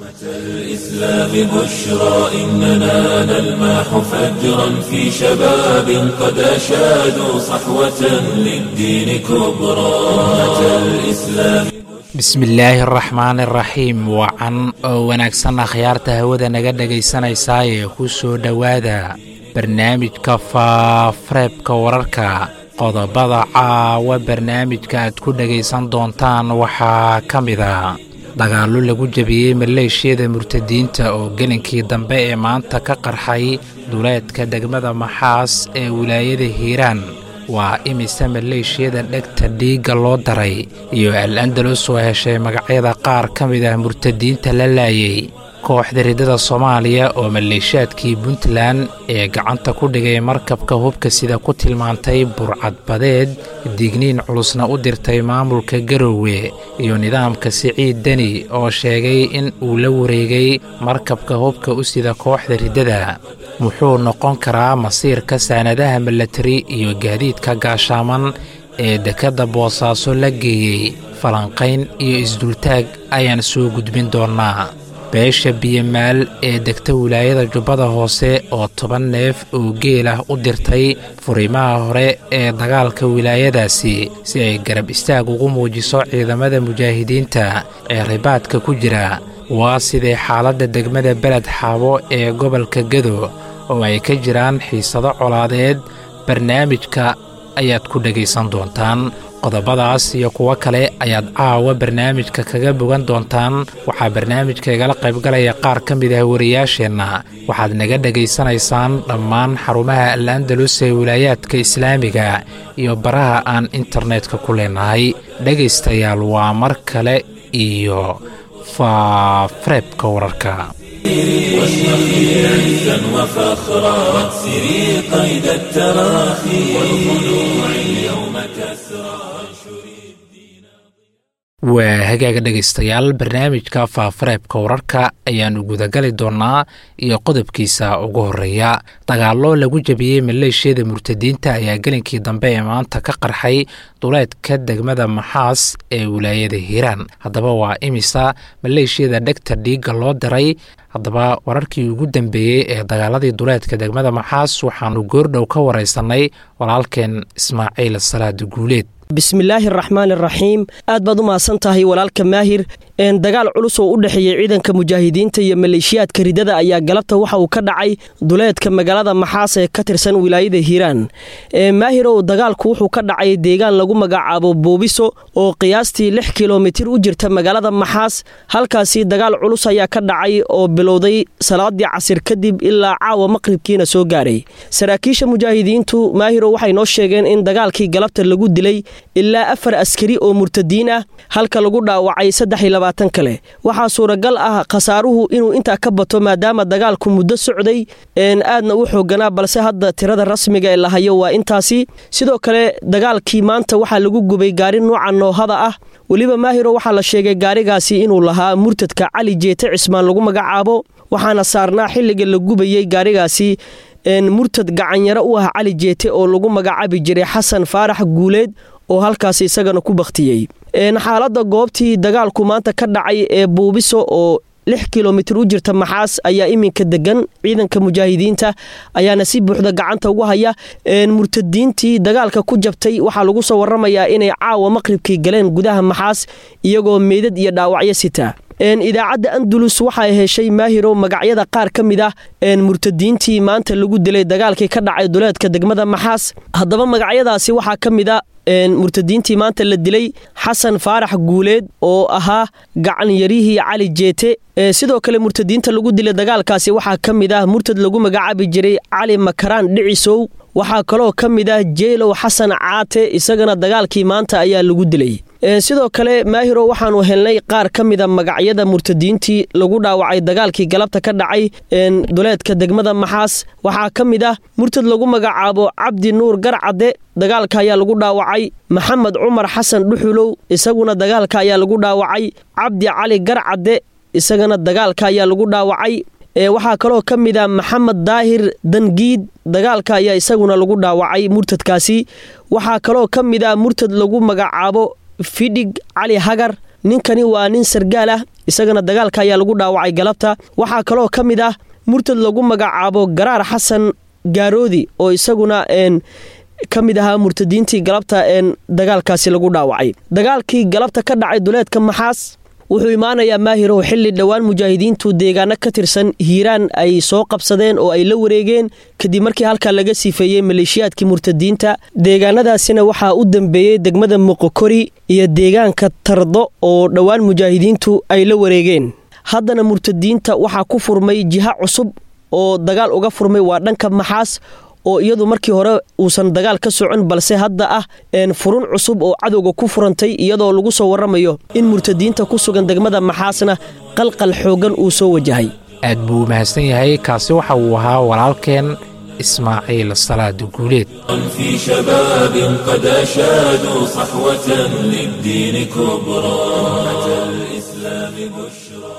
الإسلام بشرى إننا نلمح فجرا في شباب قد أشادوا صحوة للدين كبرى أمة الإسلام bismillaahi araxmaan iraxiim wacan oo wanaagsan akhyaarta hawada naga dhegaysanaysaa ee ku soo dhowaada barnaamijka faafareebka wararka qodobada caawa barnaamijka aad ku dhegaysan doontaan waxaa ka mida dagaallo lagu jebiyey maleeshiyada murtadiinta oo gelinkii dambe ee maanta ka qarxay duleedka degmada maxaas ee wilaayada hiiraan waa imise maleeshiyada dhegta dhiigga loo daray iyo al andalus oo heshay magacyada qaar ka mid ah murtadiinta la laayay kooxda riddada soomaaliya oo maleeshiyaadkii puntland ee gacanta ku dhigay markabka hubka sida ku tilmaantay burcadbadeed digniin culusna u dirtay maamulka garoowe iyo nidaamka siciid deni oo sheegay in uu la wareegay markabka hubka u sida kooxda riddada muxuu noqon karaa masiirka saanadaha milatari iyo gaadiidka gaashaaman ee dekedda boosaaso la geeyey falanqayn iyo isdultaag ayaan soo gudbin doonnaa beesha biyamaal ee degta wilaayada jubbada hoose oo toban neef oo geel ah u dirtay furimaha hore ee dagaalka wilaayadaasi si ay garab istaag ugu muujiso ciidamada mujaahidiinta ee ribaadka ku jira waa sidee xaaladda degmada beled xaabo ee gobolka gado oo ay ka jiraan xiisado colaadeed barnaamijka ayaad ku dhegaysan doontaan qodobadaas iyo kuwo kale ayaad caawa barnaamijka kaga bogan doontaan waxaa barnaamijka igala qaybgalaya qaar ka mid ah wariyaasheenna waxaad naga dhegaysanaysaan dhammaan xarumaha al andalus ee wilaayaadka islaamiga iyo baraha aan internetka ku leenahay dhegaystayaal waa mar kale iyo faafareebka wararka واشرخي عزا وفخرا واكسري قيد التراخي والخلوع اليوم كسرى waa hagaaga dhegaystayaal barnaamijka faafareebka wararka ayaannu gudagali doonnaa iyo qodobkiisa ugu horreeya dagaallo lagu jebiyey maleeshiyada murtadiinta ayaa gelinkii dambe ee maanta ka qarxay duleedka degmada maxaas ee wilaayada hiiraan haddaba waa imisa maleeshiyada dhegta dhiigga loo diray haddaba wararkii ugu dambeeyey ee dagaaladii duleedka degmada maxaas waxaannu goordhow ka waraysanay walaalkeen ismaaciil salaad guuleed bismillaahi araxmaan iraxiim aad baad u mahadsan tahay walaalka maahir dagaal culus oo u dhexeeyey ciidanka mujaahidiinta iyo maleeshiyaadka riddada ayaa galabta waxa uu ka dhacay duleedka magaalada maxaas ee ka tirsan wilaayada hiiraan maahirow dagaalku wuxuu ka dhacay deegaan lagu magacaabo boobiso oo qiyaastii lix kilomitir u jirta magaalada maxaas halkaasi dagaal culus ayaa ka dhacay oo bilowday salaadii casir kadib ilaa caawa maqribkiina soo gaaray saraakiisha mujaahidiintu maahirow waxay noo sheegeen in dagaalkii galabta lagu dilay ilaa afar askari oo murtadiin ah halka lagu dhaawacay saddex iyo labaatan kale waxaa suuragal ah khasaaruhu inuu intaa ka bato maadaama dagaalku muddo socday aadna u xooganaa balse hadda tirada rasmiga ee la hayo waa intaasi sidoo kale dagaalkii maanta waxaa lagu gubay gaari nuuca noohada ah weliba maahiro waxaa la sheegay gaarigaasi inuu lahaa murtadka cali jeete cismaan lagu magacaabo waxaana saarnaa xilliga la gubayey gaarigaasi murtad gacanyaro u ah cali jeete oo lagu magacaabi jiray xasan faarax guuleed oo halkaas isagana ku bakhtiyey xaaladda goobtii dagaalku maanta ka dhacay ee buubiso oo lix kilomitir u jirta maxaas ayaa iminka degan ciidanka mujaahidiinta ayaana si buuxda gacanta ugu haya murtadiintii dagaalka ku jabtay waxaa lagu soo waramayaa inay caawa maqribkii galeen gudaha maxaas iyagoo meydad iyo dhaawacyo sita idaacadda andalus waxay heshay maahiro magacyada qaar ka mid ah murtadiintii maanta lagu dilay dagaalkii ka dhacay duleedka degmada maxaas haddaba magacyadaasi waxaa ka mid a murtadiintii maanta la dilay xasan faarax guuleed oo ahaa gacanyarihii cali jeete sidoo kale murtadiinta lagu dilay dagaalkaasi waxaa ka mid ah murtad lagu magacaabi jiray cali makaraan dhicisow waxaa kaloo ka mid ah jeylow xasan caate isagana dagaalkii maanta ayaa lagu dilay sidoo kale maahiro waxaanu helnay qaar ka mida magacyada murtadiintii lagu dhaawacay dagaalkii galabta ka dhacay duleedka degmada maxaas waxaa ka mid ah murtad lagu magacaabo cabdi nuur garcadde dagaalka ayaa lagu dhaawacay maxamed cumar xasan dhuxulow isaguna dagaalka ayaa lagu dhaawacay cabdi cali garcadde isagana dagaalka ayaa lagu dhaawacay waxaa kaloo ka mid a maxamed daahir dangiid dagaalka ayaa isaguna lagu dhaawacay murtadkaasi waxaa kaloo ka mid a murtad lagu magacaabo fidhig cali hagar ninkani waa nin sargaal ah isagana dagaalka ayaa lagu dhaawacay galabta waxaa kaloo ka mid ah murtad lagu magacaabo garaar xasan gaaroodi oo isaguna ka mid ahaa murtadiintii galabta dagaalkaasi lagu dhaawacay dagaalkii galabta ka dhacay duleedka maxaas wuxuu imaanayaa maahirow xilli dhowaan mujaahidiintu deegaano ka tirsan hiiraan ay soo qabsadeen oo ay la wareegeen kadib markii halkaa laga siifeeyey maleeshiyaadkii murtadiinta deegaanadaasina waxaa u dambeeyey degmada muqokori iyo deegaanka tardo oo dhowaan mujaahidiintu ay la wareegeen haddana murtadiinta waxaa ku furmay jiha cusub oo dagaal uga furmay waa dhanka maxaas oo iyadu markii hore uusan dagaal ka socon balse hadda ah furun cusub oo cadowga ku furantay iyadoo lagu soo waramayo in murtadiinta ku sugan degmada maxaasna qalqal xoogan uu soo wajahay aad buu u mahadsan yahay kaasi waxa uu ahaa walaalkeen ismaaciil salaada guuleed في شباب قد أشادوا صحوة للدين كبرى أتى الإسلام بشرى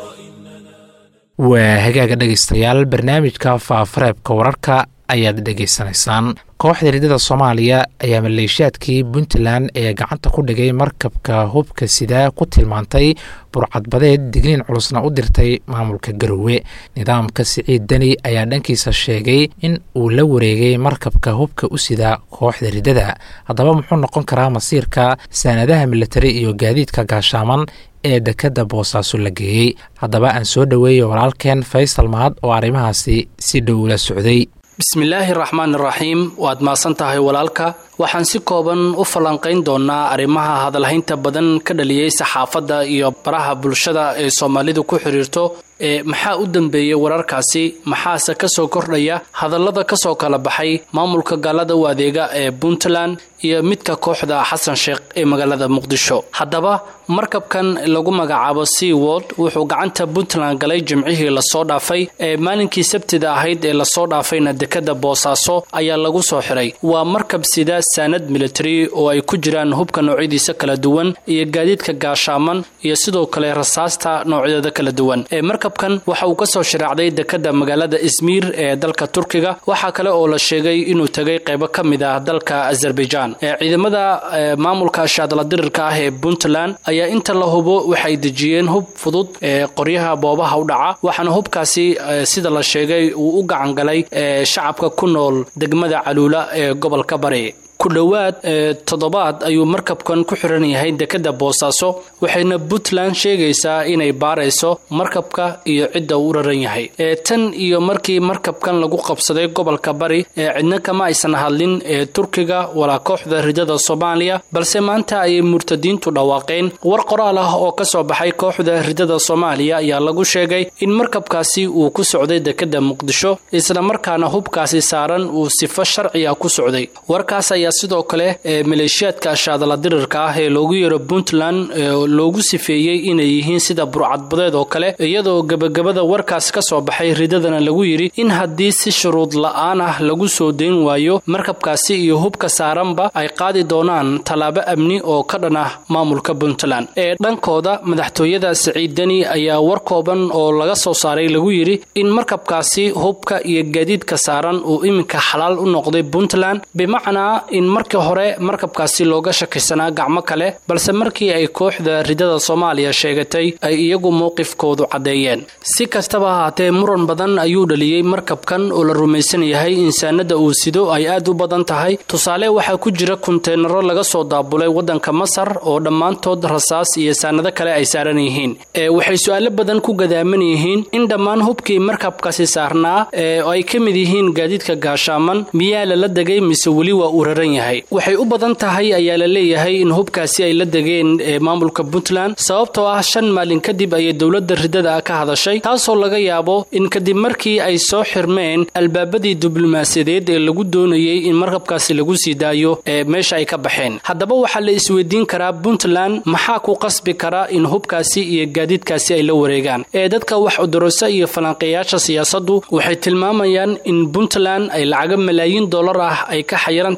waa hagaaga dhegaystayaal barnaamijka faafareebka wararka ayaad dhegaysanaysaan kooxda riddada soomaaliya ayaa maleeshiyaadkii puntland ee gacanta ku dhigay markabka hubka sidaa ku tilmaantay burcadbadeed digniin culusna u dirtay maamulka garowe nidaamka siciid deni ayaa dhankiisa sheegay in uu la wareegay markabka hubka u sidaa kooxda riddada haddaba muxuu noqon karaa masiirka saanadaha militari iyo gaadiidka gaashaaman ee dekadda boosaaso la geeyey haddaba aan soo dhoweeyo walaalkeen faysal mahad oo arrimahaasi si dhow ula socday bismillaahi raxmaan raxiim waad maasan tahay walaalka waxaan si kooban u falanqayn doonaa arrimaha hadalhaynta badan ka dhaliyey saxaafadda iyo baraha bulshada ee soomaalidu ku xidhiirto ee maxaa u dambeeyey wararkaasi maxaase ka soo kordhaya hadallada ka soo kala baxay maamulka gaalada u adeega ee puntland iyo midka kooxda xasan sheekh ee magaalada muqdisho haddaba markabkan lagu magacaabo sea world wuxuu gacanta puntland galay jimcihii lasoo dhaafay ee maalinkii sabtida ahayd ee lasoo dhaafayna dekada boosaaso ayaa lagu soo xiray waa markab sida saanad military oo ay ku jiraan hubka noocyadiisa kala duwan iyo gaadiidka gaashaaman iyo sidoo kale rasaasta noocyadeeda kala duwan ee markabkan waxa uu kasoo shiraacday dekada magaalada ismiir ee dalka turkiga waxaa kale oo la sheegay inuu tegay qeybo ka mid ah dalka azerbaijan ee ciidamada maamulka shaadladirirka ah ee puntland ayaa inta la hubo waxay dejiyeen hub fudud ee qoryaha boobaha u dhaca waxaana hubkaasi sida la sheegay uu u gacan galay shacabka ku nool degmada caluula ee gobolka bari ku dhowaad toddobaad ayuu markabkan ku xiran yahay dekada boosaaso waxayna puntland sheegaysaa inay baarayso markabka iyo cidda uu u raran yahay ee tan iyo markii markabkan lagu qabsaday gobolka bari ee cidna kama aysan hadlin ee turkiga walaa kooxda ridada soomaaliya balse maanta ayay murtadiintu dhawaaqeen war qoraal ah oo ka soo baxay kooxda ridada soomaaliya ayaa lagu sheegay in markabkaasi uu ku socday dekada muqdisho isla markaana hubkaasi saaran uu sifo sharci ah ku socday warkaas ayaa sidoo kale ee maleeshiyaadka shaadala dirirka ah ee loogu yeero puntland loogu sifeeyey inay yihiin sida burcadbadeed oo kale iyadoo gebagabada warkaas ka soo baxay ridadana lagu yidhi in haddii si shuruud la-aan ah lagu soo dayn waayo markabkaasi iyo hubka saaranba ay qaadi doonaan tallaabo amni oo ka dhan ah maamulka puntland ee dhankooda madaxtooyada siciid deni ayaa war kooban oo laga soo saaray lagu yidhi in markabkaasi hubka iyo gaadiidka saaran uu iminka xalaal u noqday puntland bimacnaa in markii hore markabkaasi looga shakisanaa gacmo kale balse markii ay kooxda ridada soomaaliya sheegatay ay iyagu mowqifkoodu caddeeyeen si kastaba ahaatee muran badan ayuu dhaliyey markabkan oo la rumaysan yahay insaanada uu sido ay aad u badan tahay tusaale waxaa ku jira kunteenaro laga soo daabulay waddanka masar oo dhammaantood rasaas iyo saanado kale ay saaran yihiin ee waxay su-aalo badan ku gadaaman yihiin in dhammaan hubkii markabkaasi saarnaa ee ay ka mid yihiin gaadiidka gaashaaman miyaa lala degay mise weli waa uu raran yahay waxay u badan tahay ayaa la leeyahay in hubkaasi ay la degeen ee maamulka puntland sababtoo ah shan maalin kadib ayay dowladda ridada ka hadashay taasoo laga yaabo in kadib markii ay soo xirmeen albaabadii diblomaasiyadeed ee lagu doonayey in markabkaasi lagu sii daayo ee meesha ay ka baxeen haddaba waxaa la isweydiin karaa puntland maxaa ku qasbi kara in hubkaasi iyo gaadiidkaasi ay la wareegaan ee dadka wax udurasa iyo falanqeeyaasha siyaasaddu waxay tilmaamayaan in puntland ay lacago malaayiin dollar ah ay ka xayiran tahay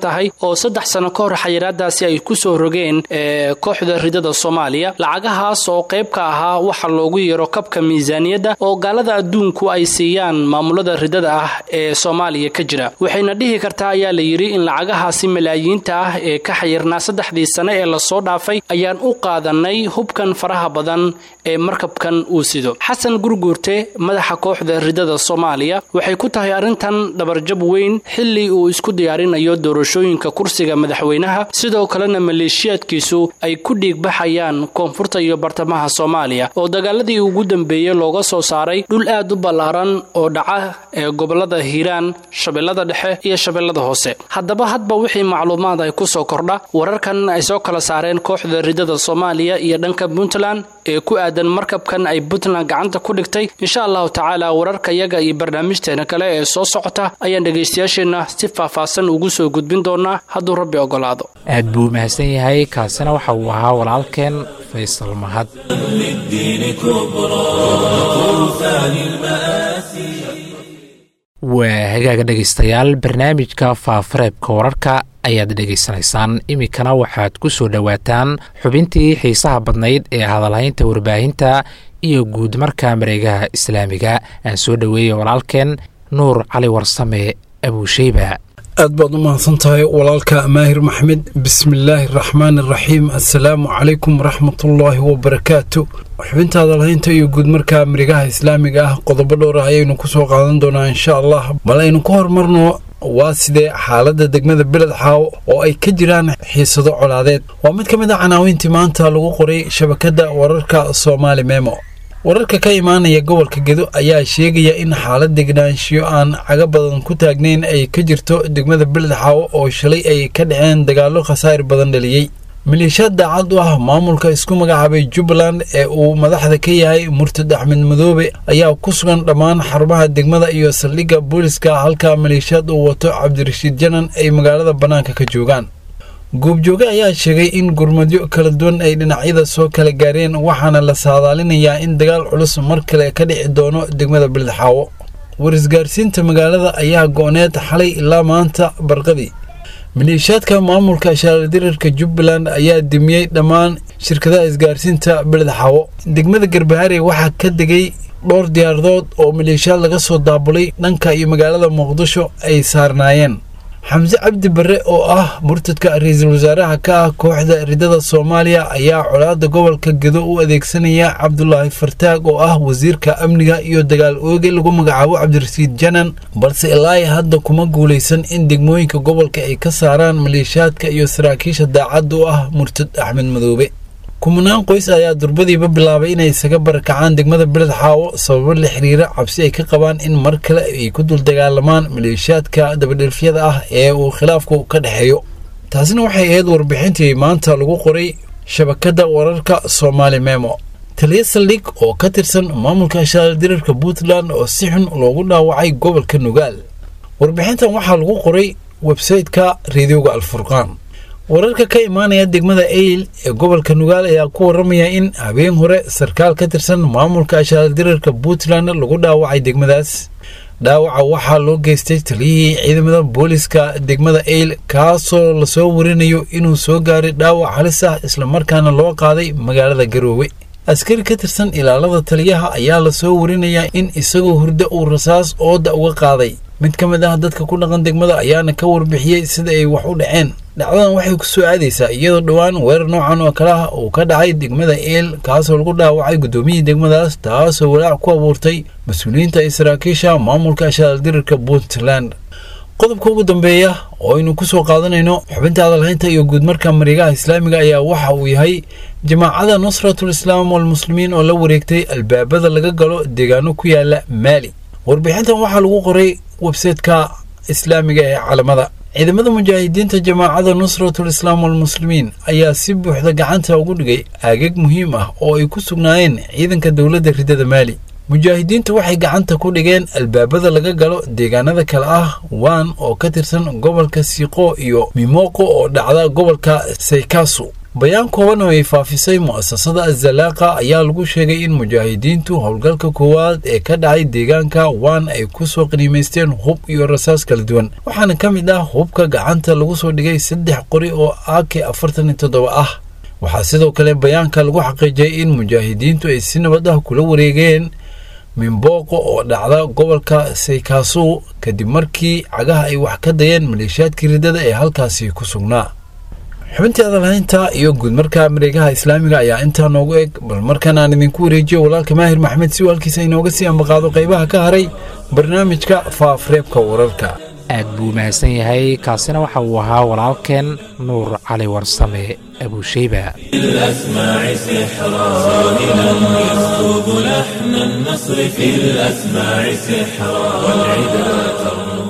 oo saddex sano ka hor xayiraadaasi ay ku soo rogeen kooxda ridada soomaaliya lacagahaas oo qayb ka ahaa waxa loogu yeero kabka miisaaniyadda oo gaalada adduunku ay siiyaan maamulada ridada ah ee soomaaliya ka jira waxayna dhihi kartaa ayaa la yidhi in lacagahaasi malaayiinta ah ee ka xayirnaa saddexdii sane ee lasoo dhaafay ayaan u qaadanay hubkan faraha badan ee markabkan uu sido xasan gurguurte madaxa kooxda ridada soomaaliya waxay ku tahay arrintan dhabarjab weyn xilli uu isku diyaarinayo doorashooyinka kursiga madaxweynaha sidoo kalena maleeshiyaadkiisu ay ku dhiigbaxayaan koonfurta iyo bartamaha soomaaliya oo dagaaladii ugu dambeeyey looga soo saaray dhul aad u ballaaran oo dhaca ee gobolada hiiraan shabeellada dhexe iyo shabeellada hoose haddaba hadba wixii macluumaad ay ku soo kordha wararkan ay soo kala saareen kooxda ridada soomaaliya iyo dhanka puntland ee ku aadan markabkan ay puntland gacanta ku dhigtay insha allahu tacaala wararka yaga iyo barnaamijteena kale ee soo socota ayaan dhegaystayaasheenna si faahfaahsan ugu soo gudbin doonaa hadduu rabbi ogolaado aad buu mahadsan yahay kaasina waxa uu ahaa walaalkeen faysal mahad للدين كبرى طوفان المآسي waa hagaaga dhegaystayaal barnaamijka faafareebka wararka ayaad dhegaysanaysaan iminkana waxaad ku soo dhowaataan xubintii xiisaha badnayd ee hadalhaynta warbaahinta iyo guud marka mareegaha islaamiga aan soo dhoweeyey walaalkeen nuur cali warsame abuusheyba aad baad u mahadsan tahay walaalka maahir maxmed bismillaahi araxmaan araxiim assalaamu calaykum waraxmatullaahi wabarakaatu xubinta hadalhaynta iyo guud markaa marigaha islaamiga ah qodobo dhowr ah ayaynu ku soo qaadan doonaa insha allah bal aynu ka hormarno waa sidee xaaladda degmada beled xaaw oo ay ka jiraan xiisado colaadeed waa mid ka mid a canaawiintii maanta lagu qoray shabakadda wararka soomaali memo wararka ka imaanaya gobolka gedo ayaa sheegaya in xaalad degnaanshiyo aan caga badan ku taagnayn ay ka jirto degmada beled xaawo oo shalay ay ka dhaceen dagaallo khasaa'ir badan dhaliyey maleeshiyaad daacad u ah maamulka isku magacaabay jubbaland ee uu madaxda ka yahay murtad axmed madoobe ayaa ku sugan dhammaan xarumaha degmada iyo saldhigga booliska halka maleeshiyaad uu wato cabdirashiid janan ay magaalada bannaanka ka joogaan goobjooge ayaa sheegay in gurmadyo kala duwan ay dhinacyada soo kala gaareen waxaana la saadaalinayaa in dagaal culus mar kale ka dhici doono degmada beledxaawo warisgaarsiinta magaalada ayaa go-need xalay ilaa maanta barqadii maleeshiyaadka maamulka shaardirarka jubbaland ayaa dimiyey dhammaan shirkadaha isgaarsiinta beledxaawo degmada garbaharey waxaa ka degay dhowr diyaaradood oo maleeshiyaad laga soo daabulay dhanka iyo magaalada muqdisho ay saarnaayeen xamse cabdi barre oo ah murtadka ra-iisul wasaaraha ka ah kooxda ridada soomaaliya ayaa colaada gobolka gedo u adeegsanaya cabdulaahi fartaag oo ah wasiirka amniga iyo dagaal ooge lagu magacaabo cabdirasiid janan balse ilaa hadda kuma guulaysan in degmooyinka gobolka ay ka saaraan maleeshiyaadka iyo saraakiisha daacadda u ah murtad axmed madoobe kumanaan qoys ayaa durbadiiba bilaabay inay isaga barakacaan degmada beled xaawo sababo la xiriira cabsi ay ka qabaan in mar kale ay ku dul dagaalamaan maleeshiyaadka dabadhelfyada ah ee uu khilaafku ka dhexeeyo taasina waxay ahayd warbixintii maanta lagu qoray shabakadda wararka soomaali memo taliya saldhig oo ka tirsan maamulka shaaldirarka puntland oo si xun loogu dhaawacay gobolka nugaal warbixintan waxaa lagu qoray websayte-ka reediyooga alfurqaan wararka ka imaanaya degmada eyl ee gobolka nugaal ayaa ku waramaya in habeen hore sarkaal ka tirsan maamulka ashaaldirarka puntland lagu dhaawacay degmadaas dhaawaca waxaa loo geystay taliyihii ciidamada booliska degmada eyl kaasoo lasoo warinayo inuu soo gaaray dhaawac halis ah islamarkaana loo qaaday magaalada garoowe askari ka tirsan ilaalada taliyaha ayaa lasoo warinayaa in isagoo hurdo uu rasaas ooda uga qaaday mid ka mid ah dadka ku dhaqan degmada ayaana ka warbixiyey sida ay wax u dhaceen dhacdadan waxay ku soo aadaysaa iyadoo dhowaan weerar noocan oo kale ah uu ka dhacay degmada eel kaasoo lagu dhaawacay guddoomiyihii degmadaas taasoo walaac ku abuurtay mas-uuliyiinta iyo saraakiisha maamulka ashaaldirarka puntland qodobka ugu dambeeya oo aynu ku soo qaadanayno xubinta hadalhaynta iyo guudmarka marigaha islaamiga ayaa waxa uu yahay jamaacada nusratul islaam walmuslimiin oo la wareegtay albaabada laga galo deegaano ku yaala maali warbixintan waxaa lagu qoray websayteka islaamiga ee calamada ciidamada mujaahidiinta jamaacada nusratul islaam walmuslimiin ayaa si buuxda gacanta ugu dhigay aagag muhiim ah oo ay ku sugnaayeen ciidanka dowladda ridada maali mujaahidiintu waxay gacanta ku dhigeen albaabada laga galo deegaanada kale ah waan oo ka tirsan gobolka siiqo iyo mimoqo oo dhacda gobolka saykasu bayaan kooban oo ay faafisay mu'asasada azalaaqa ayaa lagu sheegay in mujaahidiintu howlgalka koowaad ee ka dhacay deegaanka waan ay ku soo qaniimaysteen hub iyo rasaas kala duwan waxaana ka mid ah hubka gacanta lagu soo dhigay saddex qori oo ak afartan iyo toddoba ah waxaa sidoo kale bayaanka lagu xaqiijiyay in mujaahidiintu ay si nabad ah kula wareegeen mimbooqo oo dhacda gobolka saykaasu kadib markii cagaha ay wax ka dayeen maleeshiyaadkii riddada ee halkaasi ku sugnaa xubintii adalhaynta iyo guudmarka mareegaha islaamiga ayaa intaa noogu eg bal markan aan idinku wareejiyo walaalka maahir maxmed si walkiisa inooga sii ambaqaado qaybaha ka haray barnaamijka faafreebka wararka aad buu mahadsan yahay kaasina waxa uu ahaa walaalkeen nuur cali warsame abuusheyba الأسماع سحرا صاهلا يسكب لحن النصر في الأسماع سحرا والعدا ترنو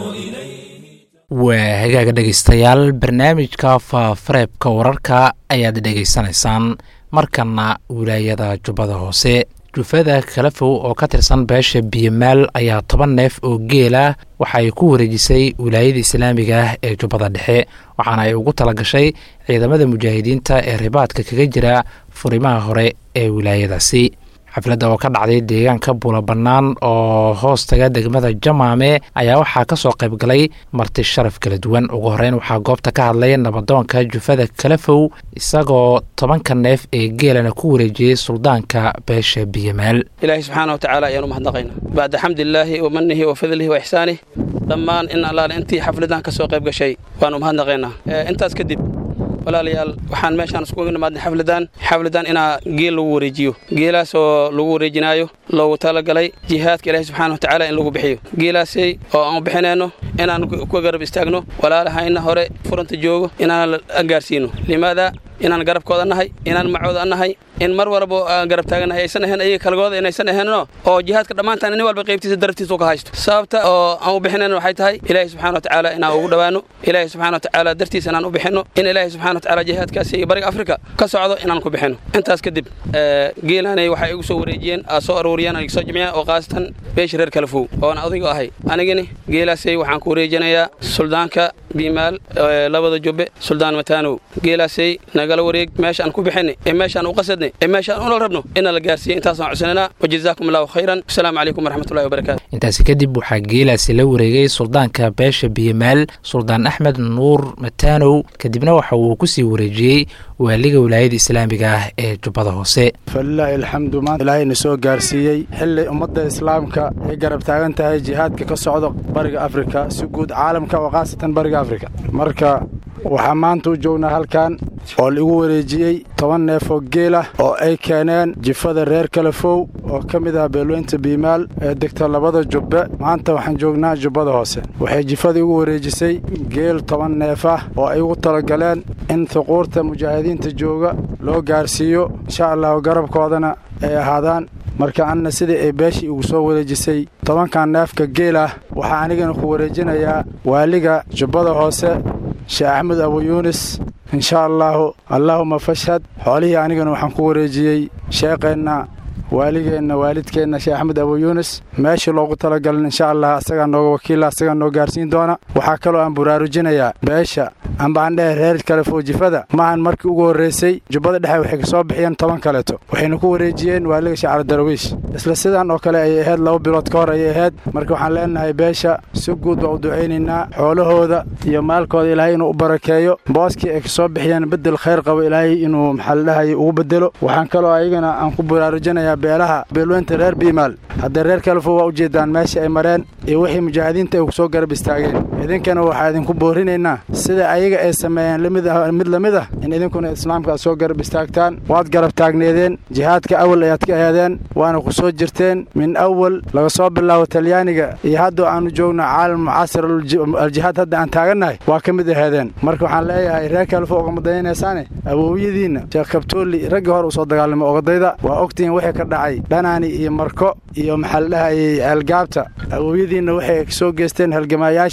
waa hagaaga dhegaystayaal barnaamijka faafareebka wararka ayaad dhegaysanaysaan markana wilaayada jubbada hoose jufada kalafow oo ka tirsan beesha biyamaal ayaa toban neef oo geela waxa ay ku wareejisay wilaayada islaamiga ah ee jubbada dhexe waxaana ay ugu talagashay ciidamada mujaahidiinta ee ribaadka kaga jira furimaha hore ee wilaayadaasi xafladda oo ka dhacday deegaanka buula bannaan oo hoostaga degmada jamaame ayaa waxaa ka soo qayb galay marti sharaf kala duwan ugu horeyn waxaa goobta ka hadlay nabadoonka jufada kalafow isagoo tobanka neef ee geelana ku wareejiyey suldaanka beesha biyamaal ilaahay subxaana wa tacaala ayaanu mahadnaqayna bacda xamdilaahi wa manihi wa fadlihi wa ixsaanih dhammaan in allaale intii xafladan ka soo qayb gashay waanu mahadnaqaynaa intaas kadib walaalayaal waxaan meeshaan iskugu nimaadnay xafladan xafladan inaa geel lagu wareejiyo geelaas oo lagu wareejinaayo loogu talagalay jihaadka ilaahay subxaana wa tacaala in lagu bixiyo geelaasay oo aan bixinayno inaan ku garab istaagno walaalahayna hore furanta joogo inaan gaarsiino limaada inaan garabkooda nahay inaan macooda nahay in mar walba aan garab taaganahay aysan ahayn ayaga kalgooda inaysan ahaynno oo jihaadka dhammaantaan nin walba qaybtiisa daraftiisa ka haysto sababta oo aan u bixinayn waxay tahay ilaahay subxana wa tacaala inaan ugu dhowaano ilaahay subxana wa tacaala dartiisa inaan u bixinno in ilaahay subxana wa tacaala jihaadkaasi iyo bariga afrika ka socdo inaan ku bixinno intaas kadib geelaanay waxay igu soo wareejiyeen aa soo aruuriyeen aniga soo jimciyeen oo qaasatan beesha reer kalafow oona odayga ahay anigani geelaasay waxaan ku wareejinayaa suldaanka biimaal labada jubbe suldaan mataanow geelaasay nagala wareeg meeshaan ku bixinay ee meeshaan u qasadnay ee meeshaan unal rabno ina la gaarsiiya intaasaan codsananaa wajazaakum allahu khayran wasalaamu calaykum waraxmatullahi wabarakaatu intaasi kadib waxaa geelaasi la wareegay suldaanka beesha biyamaal suldaan axmed nuur mataanow kadibna waxa uu ku sii wareejiyey waaliga wilaayada islaamiga ah ee jubbada hoose falilaahi alxamdu maanta ilaahayna soo gaarsiiyey xilli ummadda islaamka ay garab taagan tahay jihaadka ka socdo bariga afrika si guud caalamka oo khaasatan bariga afrika marka waxaa maanta u joognaa halkan oo laigu wareejiyey toban neef oo geelah oo ay keeneen jifada reer kalafow oo ka mid ah beelweynta biimaal ee degta labada jubbe maanta waxaan joognaa jubbada hoose waxay jifada igu wareejisay geel toban neef ah oo ay ugu talagaleen in huquurta mujaahidiinta jooga loo gaarsiiyo insha allahu garabkoodana ay ahaadaan marka anna sidai ay beeshii igu soo wareejisay tobankan neefka geel ah waxaa anigana ku wareejinayaa waaliga jubbada hoose sheekh axmed abu yuunis inshaa allaahu allaahuma fashhad xoolihii anigana waxaan ku wareejiyey sheeqeenna waaligeenna waalidkeenna sheekh axmed abu yuunis meeshii loogu talagalin insha allah asagaa nooga wakiila asagaa noo gaarsiin doona waxaa kaloo aan buraarujinayaa beesha amba aan dhehe reer kalefow jifada maahan markii ugu horraysay jubbada dhexe waxay ka soo bixiyeen toban kaleeto waxayna ku wareejiyeen waaliga shacra darawiish isla sidaan oo kale ayay ahayd laba bilood ka hor ayay ahayd marka waxaan leenahay beesha si guud baa u ducaynaynaa xoolahooda iyo maalkooda ilaahay inuu u barakeeyo booskii ay ka soo bixiyeen beddel khayr qabo ilaahay inuu maxaaldhahay ugu beddelo waxaan kaloo ayagana aan ku buraarujinayaa beelaha beelweynta reer biimaal haddee reer kalefow waa ujeeddaan meeshii ay mareen iyo wixii mujaahidiinta ay ku soo garab istaageen idinkana waxaa idinku boorinaynaa sida ayaga ay sameeyeen mid la mid ah in idinkuna islaamka aad soo garab istaagtaan waad garab taagneedeen jihaadka awal ayaad ka aheedeen waana ku soo jirteen min awal laga soo bilaabo talyaaniga iyo hadda aanu joogno caalam mucaasir aljihaad hadda aan taagannahay waa ka mid aheedeen marka waxaan leeyahay reer kalefo ogama dayanaysaane awowyadiinna sheekh kabtooli raggii hore u soo dagaalamay ogadayda waa ogtihiin wixii ka dhacay dhanaani iyo marko iyo maxaa la dhahayay ceelgaabta awowyadiinna waxay soo geysteen halgamaayaashii lasoo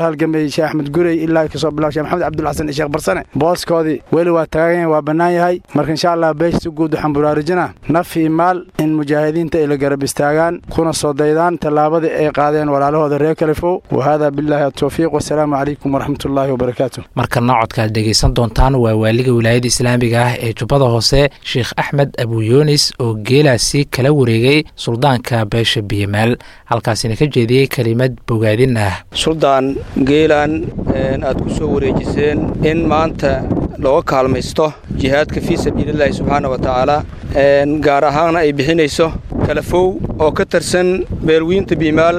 halgamayey sheekh axmed gurey ilaa kasoo bilaw sheekh maxamed cabdulxasan iyo sheekh barsane booskoodii weli waa taagan yahay waa bannaan yahay marka insha allah beesha si guud waxaan buraarujinaa naf iyo maal in mujaahidiinta ay la garab istaagaan kuna soo daydaan tallaabadii ay qaadeen walaalahooda reer kalifow wahaadaa billaahi atawfiiq wasalaamu calaykum waraxmatullaahi wabarakaatu markana codka aad dhegaysan doontaan waa waaliga wilaayada islaamiga ah ee jubbada hoose sheekh axmed abuyunis oo geelaasi kala wareegay suldaanka beesha biyamaal halkaasina ka jeediyey kelimad bogaadin ah suldaan geelan aad ku soo wareejiseen in maanta looga kaalmaysto jihaadka fii sabiilillaahi subxaana wa tacaala gaar ahaana ay bixinayso kalafow oo ka tirsan beelwiinta biimaal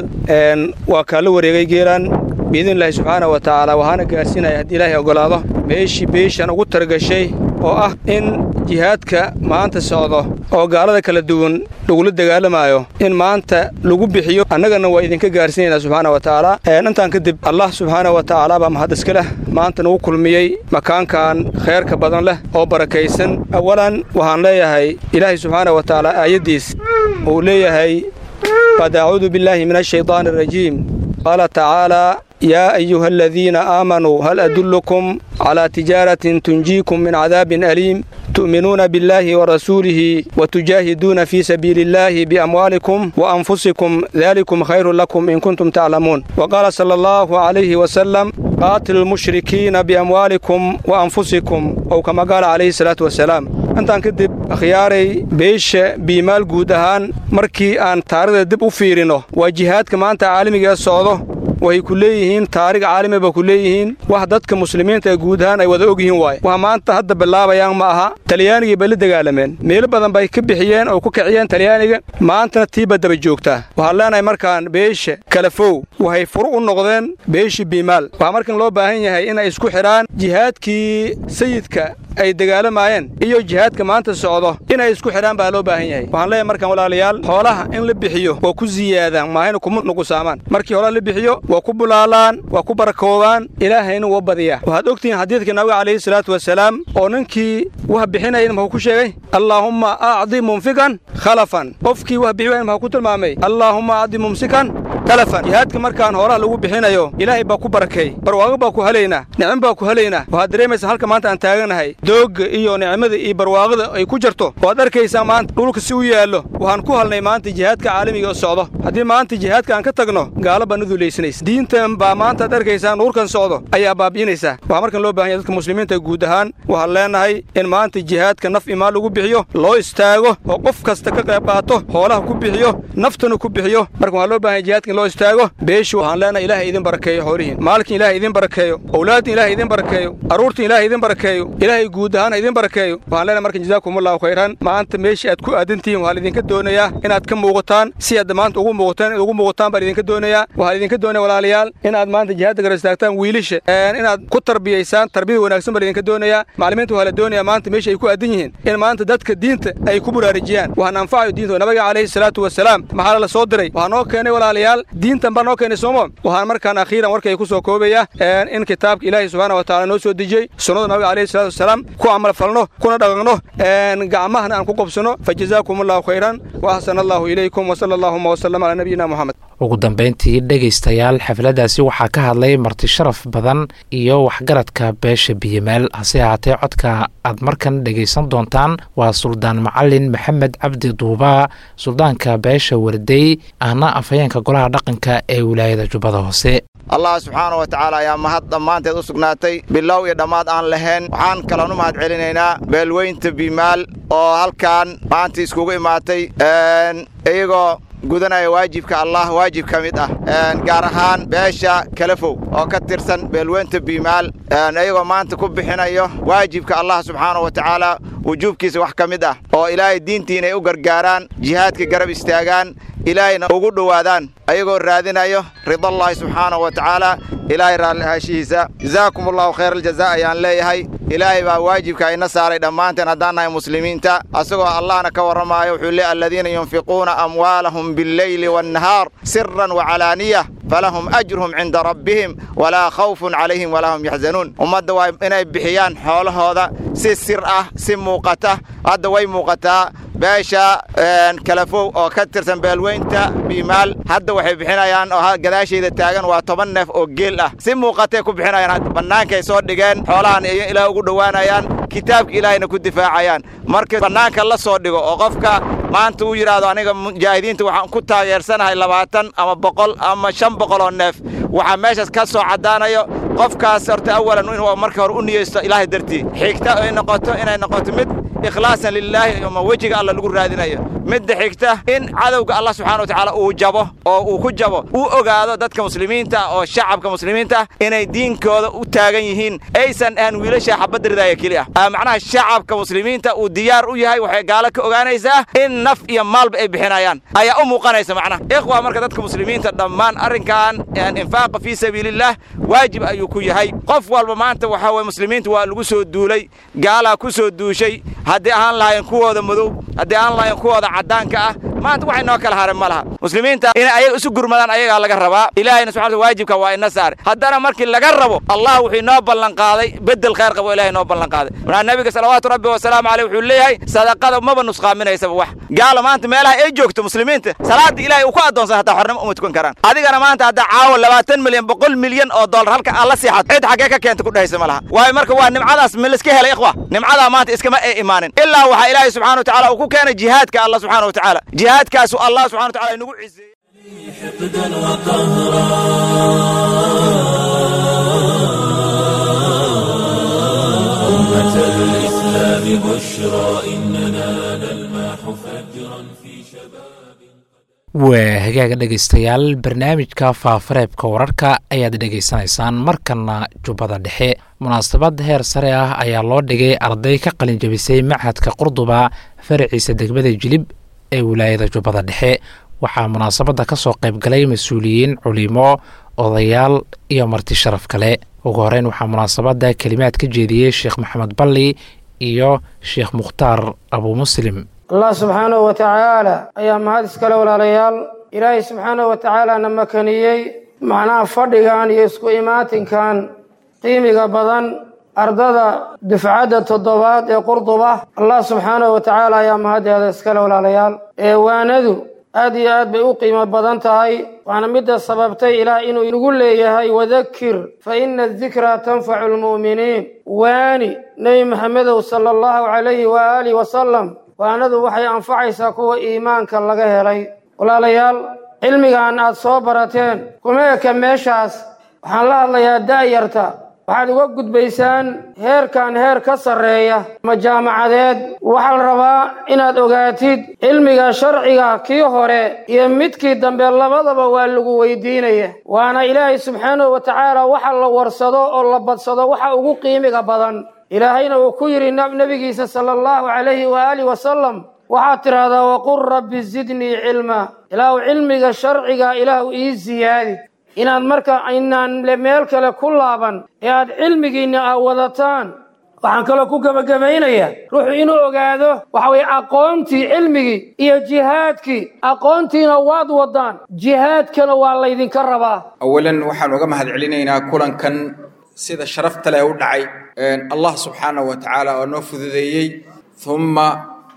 waa kaala wareegay geelan biidnillaahi subxaana wa tacaala waxaana gaarsiinaya haddii ilaahay oggolaado meeshii beeshan ugu targashay oo ah in jihaadka maanta socdo oo gaalada kala duwan lagula dagaalamaayo in maanta lagu bixiyo annagana waa idinka gaarsiinaynaa subxaana wa tacaala intaan kadib allah subxaana wa tacaala baa mahad iska leh maanta nagu kulmiyey makaankan khayrka badan leh oo barakaysan awalan waxaan leeyahay ilaahay subxaana wa tacaala aayaddiis uu leeyahay qad acuudu billaahi min ashaydaani arajiim qaala tacaalaa yaa ayuha aladiina aamanuu hal adullukum calaa tijaaratin tunjiikum min cadaabin aliim tu'minuuna billaahi wa rasuulihi wa tujaahiduuna fii sabiili illaahi biamwaalikum wa anfusikum daalikum khayrun lakum in kuntum taclamuun wa qaala sala allahu calayhi wasalam qaatilu lmushrikiina biamwaalikum wa anfusikum ow kama qaala calayhi salaatu wasalaam intaan kadib akhyaaray beesha biimaal guud ahaan markii aan taarikhda dib u fiirino waa jihaadka maanta caalamigae socdo waxay ku leeyihiin taarig caalami ba ku leeyihiin wax dadka muslimiinta ee guud ahaan ay wada og yihiin waaye wax maanta hadda bilaabayaan ma aha talyaanigii bay la dagaalameen meelo badan bay ka bixiyeen oo ku kiciyeen talyaaniga maantana tiiba daba joogtaa waxaan leenahay markaan beesha kalafow waxay furu u noqdeen beeshii biimaal waxaa markan loo baahan yahay inay isku xidhaan jihaadkii sayidka ay dagaalamayeen iyo jihaadka maanta socdo inay isku xidhaan baa loo baahan yahay waxaan leeyahay markaan walaalayaal xoolaha in la bixiyo waa ku siyaadaan maahayna kuma nuqusaamaan markii xoolaha la bixiyo waa ku bulaalaan waa ku barakoobaan ilaahayna waa badiyaa waxaad ogtihiin xadiidka nabiga calayhi salaatu wasalaam oo ninkii wax bixinayana muxuu ku sheegay allaahumma acdi mumfikan khalafan qofkii wax bixi wayna muxuu ku tilmaamay allaahumma acdi mumsikan kalafan jihaadka markaan hoolaha lagu bixinayo ilaahay baa ku barakeey barwaaqo baa ku helaynaa nicmo baa ku helaynaa waxaad dareemaysaa halka maanta aan taaganahay doogga iyo nicmada iyo barwaaqada ay ku jirto waad arkaysaa maanta dhulka si u yaallo waxaan ku halnay maanta jihaadka caalamiga oo socdo haddii maanta jihaadka aan ka tagno gaalo baa nudulaysanaysa diintan baa maanta ad arkaysaa nuurkan socdo ayaa baabi'inaysaa waxaa markan loo bahan yahay dadka muslimiinta guud ahaan waxaan leenahay in maanta jihaadka naf imaan lagu bixiyo loo istaago oo qof kasta ka qayb qaato hoolaha ku bixiyo naftana ku bixiyo marka waxaa loo bahan yahay jihaadka in loo istaago beeshu waxaan leenahay ilaahay idin barakeeyo xoolihiin maalkin ilaahay idin barakeeyo owlaadin ilaahay idin barakeeyo carruurtin ilaahay idin barakeeyo ilaahay guud ahaan idin barakeeyo waxaan leenahay markan jazaakumullahu khayran maanta meeshii aad ku aadantihiin waxaa laidinka doonayaa inaad ka muuqataan si aad maanta ugu muuqataan ugu muuqataan baan idinka doonayaa waxaa idinka doonaya walaalayaal inaad maanta jihaadda gar istaagtaan wiilisha inaad ku tarbiyaysaan tarbiyada wanaagsan baa idinka doonayaa macallimiinta waxaa la doonayaa maanta meesha ay ku aadan yihiin in maanta dadka diinta ay ku buraarajiyaan waxaan anfacayo diinta nabiga calayhi salaatu wasalaam maxaa la soo diray waxaa noo keenay walaalayaal diintan baa noo keenay soomo waxaan markaan akhiiran warkay ku soo koobaya in kitaabka ilaahay subxaana wa tacaala noo soo dejiyey sunnada nabiga calayhi salaatu wasalaam ku camal falno kuna dhaqanno gacmahana aan ku qobsano fa jazaakum allahu khayran wa axsana allahu ilaykum wa sala allahuma wasalam calaa nabiyina moxamed ugu dambayntii dhegaystayaal xafladdaasi waxaa ka hadlay marti sharaf badan iyo waxgaradka beesha biyamaal hase ahaatee codka aad markan dhegaysan doontaan waa suldaan macalin maxamed cabdi duubaa suldaanka beesha wardey ahna afhayeenka golaha dhaqanka ee wilaayada jubbada hoose allah subxaana wa tacaala ayaa mahad dhammaanteed u sugnaatay bilow iyo dhammaad aan lahayn waxaan kaloon u mahad celinaynaa beelweynta biimaal oo halkan maanta iskugu imaatay iyagoo gudanaya waajibka allah waajib ka mid ah gaar ahaan beesha kalafow oo ka tirsan beelweynta biimaal iyagoo maanta ku bixinayo waajibka allah subxaana wa tacaala wujuubkiisa wax ka mid ah oo ilaahay diintii inay u gargaaraan jihaadka garab istaagaan ilaahayna ugu dhowaadaan ayagoo raadinayo ridallaahi subxaanahu wa tacaala ilaahay raallihaashihiisa jazaakum allahu khayr aljazaa ayaan leeyahay ilaahay baa waajibka ina saaray dhammaanteen haddaan nahay muslimiinta asagoo allahna ka warramaayo wuxuu leey aladiina yunfiquuna amwaalahum billeyli waannahaar siran wacalaaniya falahum ajruhum cinda rabbihim walaa khawfun calayhim walaa hum yaxzanuun ummadda waa inay bixiyaan xoolahooda si sir ah si muuqata hadda way muuqataa beesha kalafow oo ka tirsan beelweynta biimaal hadda waxay bixinayaan oo gadaashayda taagan waa toban neef oo geel ah si muuqatay ku bixinayaan bannaankay soo dhigeen xoolahan iyo ilaah ugu dhowaanayaan kitaabka ilaahayna ku difaacayaan marka bannaanka la soo dhigo oo qofka maanta uu yidhaahdo aniga mujaahidiinta waxaan ku taageersanahay labaatan ama boqol ama shan boqol oo neef waxaa meeshaas ka soo caddaanayo qofkaas horta awalan inuu marka hore u niyeysto ilaahay dartii xigta ay noqoto inay noqoto mid ikhlaasan lilaahi ama wejiga alla lagu raadinayo midda xigta in cadowga allah subxana wa tacaala uu jabo oo uu ku jabo uu ogaado dadka muslimiinta oo shacabka muslimiinta inay diinkooda u taagan yihiin aysan ahan wiilasha xabadda ridaaya keli ah macnaha shacabka muslimiinta uu diyaar u yahay waxay gaalo ka ogaanaysaa in naf iyo maalba ay bixinayaan ayaa u muuqanaysa macnaha ikhwa marka dadka muslimiinta dhammaan arrinkan infaaqa fii sabiilillaah waajib ayuu ku yahay qof walba maanta waxaa weye muslimiinta waa lagu soo duulay gaalaa ku soo duushay haddii ahaan lahaayeen kuwooda madow haddii ahaan lahaayeen kuwooda caddaanka ah maanta waxay noo kala haren ma laha muslimiinta inay ayaga isu gurmadaan ayagaa laga rabaa ilaahayna subxana waajibka waa ina saare haddana markii laga rabo allah wuxuu inoo ballanqaaday beddel khayr qabo ilahay inoo ballanqaaday markaa nabiga salawaatu rabbi wasalaamu caleyh wuxuu leeyahay sadaqada maba nusqaaminaysaba wax gaala maanta meelaha ay joogto muslimiinta salaada ilahay uu ku addoonsan hataa xornimo uma tukan karaan adigana maanta haddaa caawa labaatan milyan boqol milyan oo dollar halka aad la siixato cid xaggee ka keenta ku dhehaysa ma laha waayo marka waa nimcadaas ma laiska helay ikhwa nimcadaa maanta iskama ay imaanin ilaa waxaa ilaahay subxana wa tacala uu ku keenay jihaadka allah subxana wa tacaala jihaadkaasu allah subxana wa tacala inagu ciseeyey حقدا وقهرا أمة الإسلام بشرى إننا نلمح فجرا في شباب waa hagaaga dhegaystayaal barnaamijka faafareebka wararka ayaad dhegaysanaysaan markana jubbada dhexe munaasabad heer sare ah ayaa loo dhigay arday ka qalin jabisay machadka qurduba faraciisa degmada jilib ee wilaayada jubbada dhexe waxaa munaasabadda ka soo qayb galay mas-uuliyiin culimo odayaal iyo marti sharaf kale ugu horeyn waxaa munaasabadda kelimaad ka jeediyey sheekh maxamed balli iyo sheekh mukhtaar abuu muslim allah subxaanahu wa tacaala ayaa mahad iskale walaalayaal ilaahay subxaanahu wa tacaalaana makaniyey macnaha fadhigan iyo isku imaatinkan qiimiga badan ardada dufcadda toddobaad ee qurduba allah subxaanahu wa tacaala ayaa mahaddeeda iskale walaalayaal eewaanadu aad iyo aad bay u qiimo badan tahay waana midda sababtay ilaah inuu nagu leeyahay wadakir fa ina adikraa tanfacu lmu'miniin waani nebi maxamedow sala allahu calayhi waaalih wasalam waanadu waxay anfacaysaa kuwa iimaanka laga helay walaalayaal cilmigan aad soo barateen kuma eka meeshaas waxaan la hadlayaa da'yarta waxaad uga gudbaysaan heerkan heer ka sarreeya ma jaamacadeed waxaa la rabaa inaad ogaatid cilmiga sharciga kii hore iyo midkii dambe labadaba waa lagu weydiinaya waana ilaahay subxaanahu wa tacaala waxa la warsado oo la badsado waxa ugu qiimiga badan ilaahayna uu ku yidhi nebigiisa sala allahu calayhi waaalih wasalam waxaad tidhaahdaa waqul rabbi zidnii cilma ilaahu cilmiga sharciga ilaahu ii siyaadi inaad marka inaan meel kale ku laaban ee aad cilmigiinna aa wadataan waxaan kaloo ku gebagabaynayaa ruuxu inuu ogaado waxa weye aqoontii cilmigii iyo jihaadkii aqoontiina waad wadaan jihaadkana waa laydinka rabaa awalan waxaan uga mahad celinaynaa kulankan sida sharafta leh u dhacay allah subxaanahu wa tacaala oo noo fududeeyey humma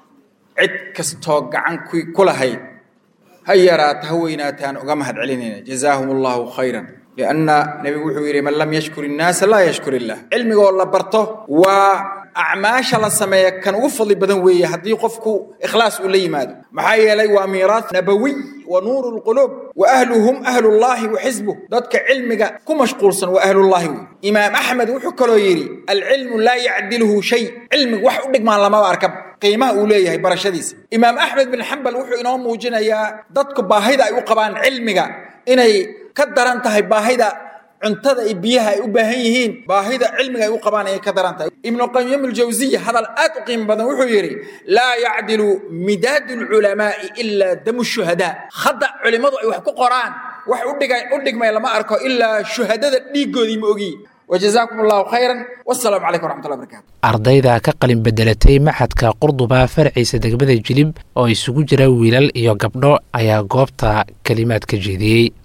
cid kastoo gacan ku lahayd ha yaraata ha weynaataan uga mahad celinayna jazaahum allahu khayran lianna nebigu wuxuu yidhi man lam yashkur innaasa laa yashkur illah cilmigoo la barto waa acmaasha la sameeya kan ugu fadli badan weeye haddii qofku ikhlaas uu la yimaado maxaa yeelay waa miiraas nabawiy wa nuuru lquluub wa ahluhum ahlullaahi wa xisbuh dadka cilmiga ku mashquulsan waa ahlullaahi wey imaam axmed wuxuu kaloo yidhi alcilmu laa yacdiluhu shay cilmigu wax u dhigmaan lamaba arkab qiimaha uu leeyahay barashadiisa imaam axmed bin xambal wuxuu inoo muujinayaa dadku baahida ay u qabaan cilmiga inay ka daran tahay baahida cuntada iyo biyaha ay u baahan yihiin baahida cilmiga ay u qabaan ayay ka daran tahay ibnu qayim aljawsiya hadal aad u qiimo badan wuxuu yidhi laa yacdilu midaadu lculamaa'i ilaa damu shuhadaa hadda culimmadu ay wax ku qoraan wax u dhigmay lama arko ilaa shuhadada dhiiggoodii ma ogiyi wajazaakum allahu khayran wasalaamu calaykum waraxmatullahi barakatu ardayda ka qalin bedelatay maxadka qurduba farciisa degmada jilib oo isugu jira wiilal iyo gabdho ayaa goobta kelimaad ka jeediyey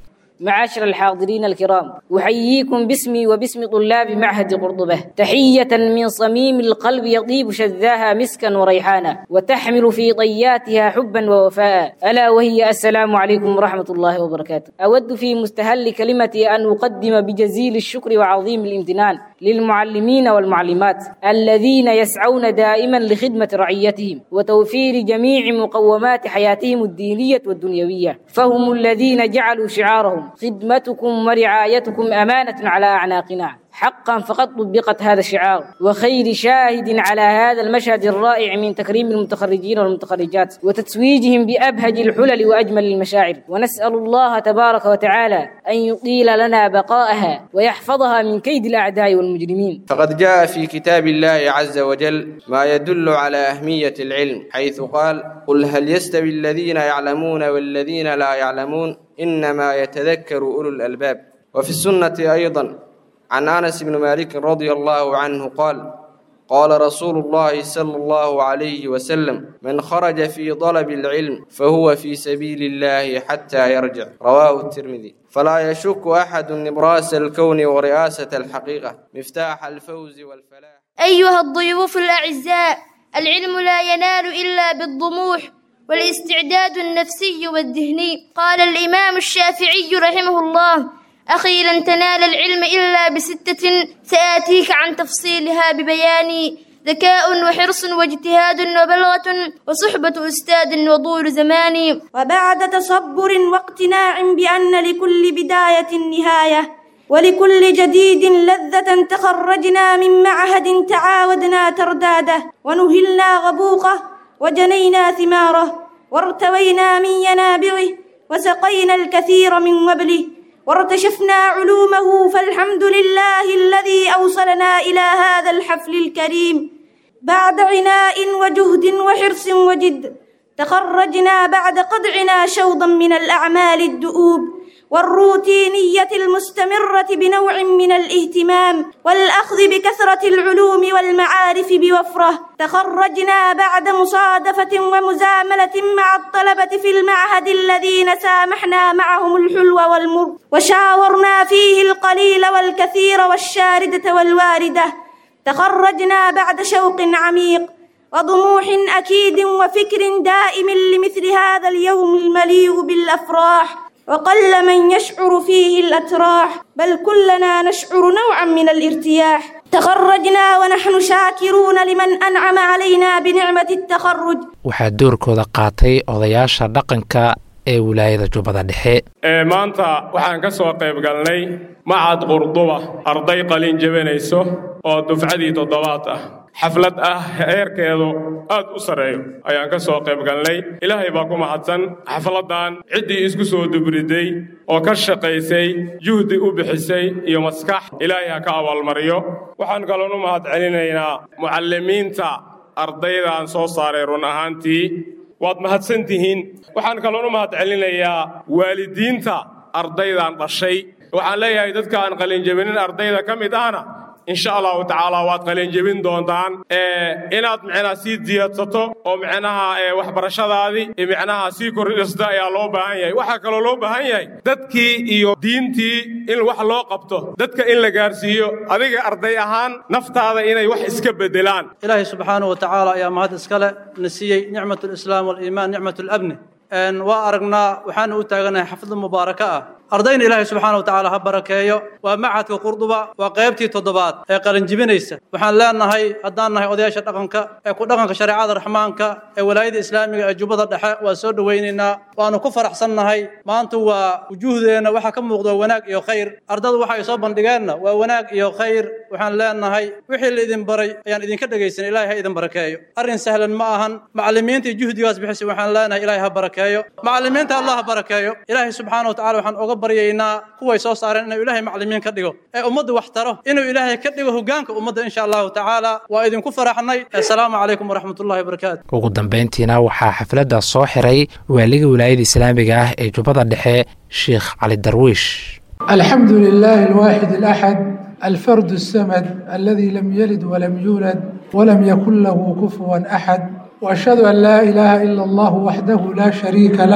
معاشر الحاضرين الكرام أحييكم باسمي وباسم طلاب معهد قرطبة تحية من صميم القلب يطيب شذاها مسكا وريحانا وتحمل في طياتها حبا ووفاء ألا وهي السلام عليكم ورحمة الله وبركاته أود في مستهل كلمتي أن أقدم بجزيل الشكر وعظيم الامتنان للمعلمين والمعلمات الذين يسعون دائما لخدمة رعيتهم وتوفير جميع مقومات حياتهم الدينية والدنيوية فهم الذين جعلوا شعارهم خدمتكم ورعايتكم أمانة على أعناقنا حقا فقد طبقت هذا الشعار وخير شاهد على هذا المشهد الرائع من تكريم المتخرجين والمتخرجات وتتويجهم بأبهج الحلل وأجمل المشاعر ونسأل الله تبارك وتعالى أن يطيل لنا بقاءها ويحفظها من كيد الأعداء والمجرمين فقد جاء في كتاب الله عز وجل ما يدل على أهمية العلم حيث قال قل هل يستوي الذين يعلمون والذين لا يعلمون إنما يتذكر أولو الألباب وفي السنة أيضا عن انس بن مالك رضي الله عنه قال قال رسول الله صلى الله عليه وسلم من خرج في طلب العلم فهو في سبيل الله حتى يرجع رواه الترمذي فلا يشك احد نبراس الكون ورئاسه الحقيقه مفتاح الفوز والفلاح ايها الضيوف الاعزاء العلم لا ينال الا بالطموح والاستعداد النفسي والذهني قال الامام الشافعي رحمه الله أخي لن تنال العلم إلا بستة سآتيك عن تفصيلها ببيان ذكاء وحرص واجتهاد وبلغة وصحبة أستاذ وطول زمان وبعد تصبر واقتناع بأن لكل بداية نهاية ولكل جديد لذة تخرجنا من معهد تعاودنا ترداده ونهلنا غبوقه وجنينا ثماره وارتوينا من ينابعه وسقينا الكثير من وبله وارتشفنا علومه فالحمد لله الذي أوصلنا إلى هذا الحفل الكريم بعد عناء وجهد وحرص وجد تخرجنا بعد قدعنا شوضا من الأعمال الدؤوب والروتينية المستمرة بنوع من الاهتمام والأخذ بكثرة العلوم والمعارف بوفرة تخرجنا بعد مصادفة ومزاملة مع الطلبة في المعهد الذين سامحنا معهم الحلو والمر وشاورنا فيه القليل والكثير والشاردة والواردة تخرجنا بعد شوق عميق وطموح أكيد وفكر دائم لمثل هذا اليوم المليء بالأفراح وقل من يشعر فيه الأتراح بل كلنا نشعر نوعا من الارتياح تخرجنا ونحن شاكرون لمن أنعم علينا بنعمة التخرج waxaa doorkooda qaatay odayaasha dhaqanka ee wilaayada jubbada dhexe maanta waxaan ka soo qayb galnay macad qurduba arday qalin jebinayso oo dufcadii toddobaad ah xaflad ah heerkeedu aad u sarreeyo ayaan ka soo qayb galnay ilaahay baa ku mahadsan xafladdan ciddii isku soo dubriday oo ka shaqaysay juhdi u bixisay iyo maskax ilaahay ha ka abaalmariyo waxaan kaloon u mahad celinaynaa mucallimiinta ardaydaan soo saaray run ahaantii waad mahadsan tihiin waxaan kaloon u mahad celinayaa waalidiinta ardaydan dhashay waxaan leeyahay dadka aan qalinjebinin ardayda ka mid ahna insha allahu tacaala waad qalinjebin doontaan inaad micnaha sii diyaadsato oo micnaha waxbarashadaadii micnaha sii kordhista ayaa loo baahan yahay waxaa kaloo loo baahan yahay dadkii iyo diintii in wax loo qabto dadka in la gaarsiiyo adiga arday ahaan naftaada inay wax iska bedelaan ilaahay subxaanahu wa tacaala ayaa mahad iskale na siiyey nicmat lislaam waliimaan nicmat labni waa aragnaa waxaana u taaganahay xaflad mubaaraka ah ardayna ilaahay subxaana wa tacaala ha barakeeyo waa macadka qurduba waa qaybtii toddobaad ee qalinjibinaysa waxaan leenahay haddaan nahay odayaasha dhaqanka ee ku dhaqanka shareecada raxmaanka ee walaayada islaamiga ee jubbada dhexe waa soo dhowaynaynaa waanu ku faraxsannahay maanta waa wujuuhdeenna waxaa ka muuqda wanaag iyo khayr ardada waxa ay soo bandhigeenna waa wanaag iyo khayr waxaan leenahay wixii laidin baray ayaan idinka dhegaysan ilaahay ha idin barakeeyo arrin sahlan ma ahan macallimiintii juhdigaas bixisay waxaan leenahay ilaahay ha barakeeyo macallimiinta allah ha barakeeyo ilaahay subxaana wa tacala waxaan oga baryaynaa kuway soo saareen inuu ilaahay macallimiin ka dhigo ee ummadda wax taro inuu ilaahay ka dhigo hogaanka ummadda insha allahu tacaala waa idinku faraxnay assalaamu calaykum waraxmatullahi wabarakaatu ugu dambayntiina waxaa xafladda soo xiray waaliga wilaayada islaamiga ah ee jubbada dhexe sheekh cali darwiish الحمد لله الواحد الأحد الفرد السمد الذي لم يلد ولم يولد ولم يكن له كفوا أحد وأشهد أن لا إله إلا الله وحده لا شريك له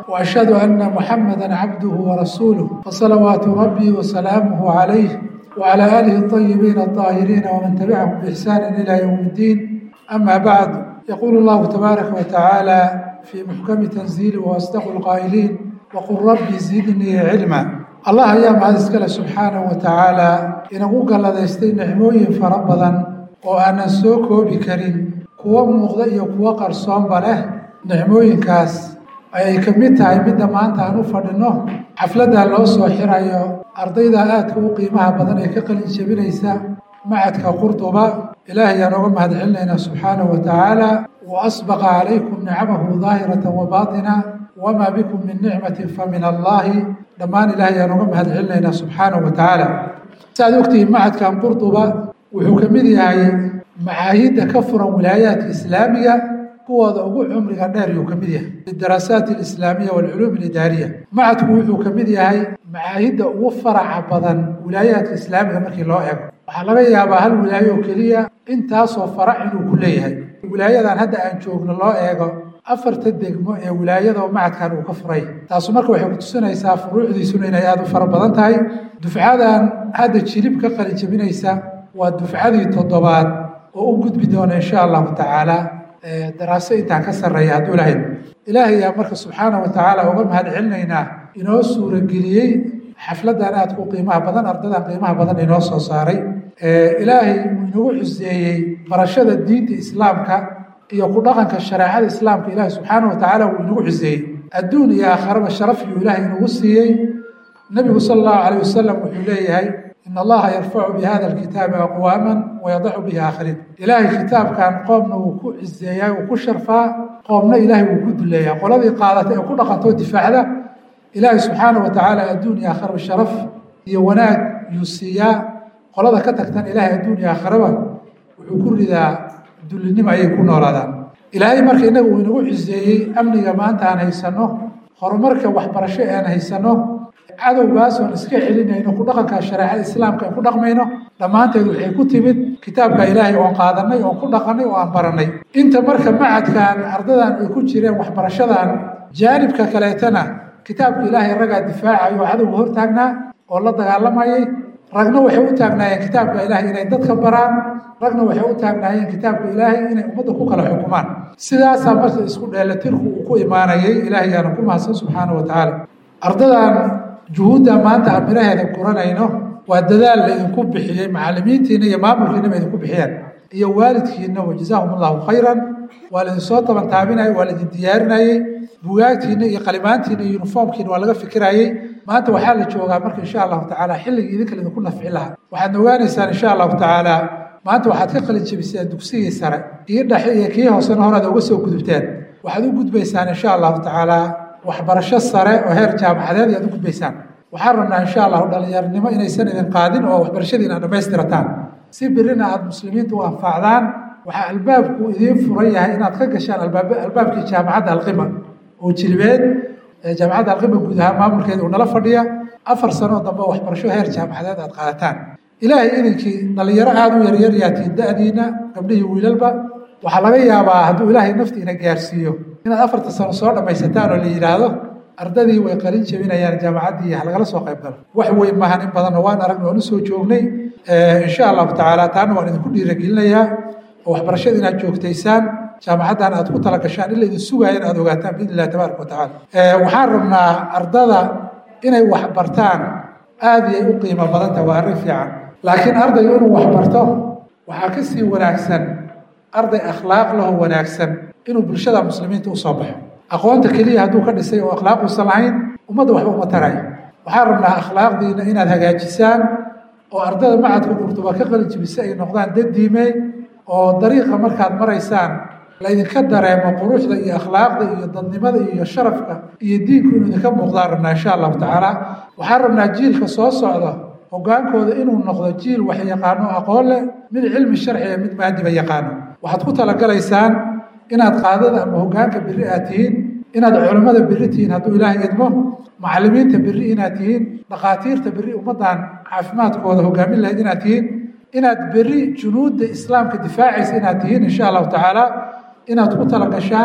وأشهد أن محمدا عبده ورسوله فصلوات ربي وسلامه عليه وعلى آله الطيبين الطاهرين ومن تبعهم بإحسان إلى يوم الدين أما بعد يقول الله تبارك وتعالى في محكم تنزيله وأصدق القائلين وقل ربي زدني علما الله أيام هذا سكال سبحانه وتعالى إن أقول لديستي نعموين فربضا وأنا سوكو بكريم كوا مغضي كوا قرصان بله نعموين كاس ayay ka mid tahay midda maanta aan u fadhino xafladda loo soo xirayo ardayda aadka u qiimaha badan ee ka qalin jebinaysa macadka qurduba ilaahay aan uga mahad celinaynaa subxaanahu wa tacaala wa asbaqa calaykum nicamahu daahiratan wa baatina wamaa bikum min nicmatin fa min allaahi dhammaan ilaahay aan uga mahad celinaynaa subxaanahu wa tacaala si aad ogtihiin macadkan qurduba wuxuu ka mid yahay macaahidda ka furan wilaayaadka islaamiga kuwooda ugu cumriga dheer yuu ka mid yahay lidaraasaat alislaamiya waalculuum alidaariya macadku wuxuu ka mid yahay macaahidda ugu faraca badan wilaayaadka islaamiga markii loo eego waxaa laga yaabaa hal wilaayo oo keliya intaasoo farac inuu ku leeyahay wilaayadan hadda aan joogno loo eego afarta degmo ee wilaayada oo macadkan uu ka furay taasu marka waxay ku tusinaysaa furuucdiisuna inay aada u fara badan tahay dufcadan hadda jilib ka qalin jebinaysa waa dufcadii toddobaad oo u gudbi doona insha allahu tacaala daraaso intaan ka sarreeya hadduu lahayd ilaahay yaa marka subxaana wa tacaala uga mahad celinaynaa inoo suurageliyey xafladdan aadku qiimaha badan ardadan qiimaha badan inoo soo saaray ilaahay uu inagu xuseeyey barashada diinta islaamka iyo ku dhaqanka shareecada islaamka ilaahay subxaana wa tacaala wuu inagu xuseeyey adduun iyo aakharaba sharaf yuu ilaahay inagu siiyey nebigu sala allahu calayh wasalam wuxuu leeyahay in allaha yarfacu bihada alkitaabi aqwaaman wayadacu bihi aakhariin ilaahay kitaabkan qoomna wuu ku ciseeyaa wuu ku sharfaa qoomna ilaahay wuu ku duleeyaa qoladii qaadatay ee ku dhaqantoo difaacda ilaahay subxaana wa tacaala adduun iyo aakharaba sharaf iyo wanaag yuu siiyaa qolada ka tagtan ilaahay adduun iyo aakharaba wuxuu ku ridaa dullinimo ayay ku noolaadaan ilaahay marka innaga uu inagu ciseeyey amniga maanta aan haysanno horumarka waxbarasho aan haysanno cadowgaas oon iska celinayno ku dhaqanka shareecada islaamka aan ku dhaqmayno dhammaanteed waxay ku timid kitaabka ilaahay oon qaadanay oon ku dhaqanay oo aan baranay inta marka macadkan ardadan ay ku jireen waxbarashadan jaanibka kaleetana kitaabka ilaahay raggaa difaacayo oo cadowga hor taagnaa oo la dagaalamayay ragna waxay u taagnaayeen kitaabka ilaahay inay dadka baraan ragna waxay u taagnaayeen kitaabka ilaahay inay ummadda ku kala xukumaan sidaasaa marka isku dheelatirku uu ku imaanayay ilaahay aana ku mahadsan subxaana wa tacaala ardadan juhuudda maanta aan miraheeda guranayno waa dadaal la idinku bixiyey macallimiintiina iyo maamulkiinaba idinku bixiyeen iyo waalidkiina wa jazaahum allahu khayran waa laidinsoo tabantaabinayay waa laidin diyaarinayey bugaagtiina iyo qalimaantiina iyo uniformkiina waa laga fikirayey maanta waxaa la joogaa marka insha allahu tacaala xilligii idinka laidinku nafci lahaa waxaadna ogaanaysaan insha allahu tacaala maanta waxaad ka qalin jebiseen dugsigii sare kii dhexe iyo kii hoosena horaad uga soo gudubteen waxaad u gudbaysaan insha allahu tacaala waxbarasho sare oo heer jaamacadeed ayaad u gudbaysaan waxaan rabnaa insha allahu dhallinyarnimo inaysan idin qaadin oo waxbarashadiina aad dhammaystirataan si birina aada muslimiinta u anfacdaan waxaa albaabku idiin furan yahay inaad ka gashaan albaabkii jaamacadda alqima oo jilbeed jaamacadda alqima guud ahaan maamulkeeda uu nala fadhiya afar sanoo dambe oo waxbarasho heer jaamacadeed aad qaadataan ilaahay idinkii dhallinyaro aada u yaryar yaatiin da-diina gabdhihii wiilalba waxaa laga yaabaa hadduu ilaahay naftiina gaarsiiyo inaad afarta sano soo dhammaysataan oo la yidhaahdo ardadii way qalin jebinayaan jaamacaddii ha lagala soo qayb galo wax weyn maahan in badanna waan aragna waan usoo joognay insha allahu tacaala taana waan idinku dhiiragelinayaa oo waxbarashada inaad joogtaysaan jaamacaddan aad ku tala gashaan in la idin sugaaya in aad ogaataan biidn illahi tabaaraka watacaala waxaan rabnaa ardada inay wax bartaan aada iyay u qiimo badanta waa arrin fiican laakiin ardaygu inuu wax barto waxaa ka sii wanaagsan arday akhlaaq laho wanaagsan inuu bulshada muslimiinta usoo baxo aqoonta keliya hadduu ka dhisay oo akhlaaq uusan lahayn ummadda waxba uma tarayo waxaan rabnaa akhlaaqdiina inaad hagaajisaan oo ardada macadka qurtuba ka qalin jibisa ay noqdaan dad diime oo dariiqa markaad maraysaan laydinka dareemo quruxda iyo akhlaaqda iyo dadnimada iyo sharafka iyo diinku inuu idinka muuqdaan rabnaa insha allahu tacaala waxaan rabnaa jiilka soo socda hogaankooda inuu noqdo jiil wax yaqaano aqoon leh mid cilmi sharciga mid maadiba yaqaano waxaad ku talagalaysaan inaad qaadada ama hogaanka beri aad tihiin inaad culimmada beri tihiin hadduu ilaahay idmo macallimiinta beri inaad tihiin dhakhaatiirta beri ummaddan caafimaadkooda hogaamin lahayd inaad tihiin inaad beri junuudda islaamka difaacaysa inaad tihiin insha allahu tacaala inaad ku talagashaan